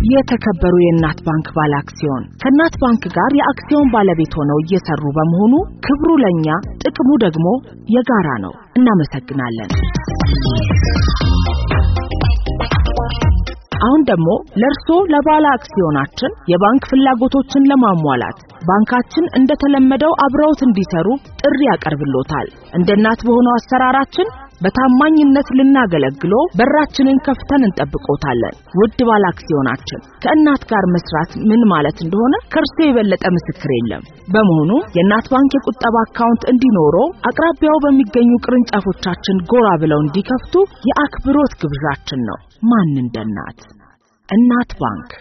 የተከበሩ የእናት ባንክ ባለ አክሲዮን ከእናት ባንክ ጋር የአክሲዮን ባለቤት ሆነው እየሰሩ በመሆኑ ክብሩ ለኛ ጥቅሙ ደግሞ የጋራ ነው። እናመሰግናለን። አሁን ደግሞ ለእርሶ ለባለ አክሲዮናችን የባንክ ፍላጎቶችን ለማሟላት ባንካችን እንደተለመደው አብረውት እንዲሰሩ ጥሪ ያቀርብሎታል። እንደ እናት በሆነው አሰራራችን በታማኝነት ልናገለግሎ በራችንን ከፍተን እንጠብቆታለን። ውድ ባለ አክሲዮናችን ከእናት ጋር መስራት ምን ማለት እንደሆነ ከእርሶ የበለጠ ምስክር የለም። በመሆኑ የእናት ባንክ የቁጠባ አካውንት እንዲኖሮ አቅራቢያው በሚገኙ ቅርንጫፎቻችን ጎራ ብለው እንዲከፍቱ የአክብሮት ግብዣችን ነው። ማን እንደ እናት እናት ባንክ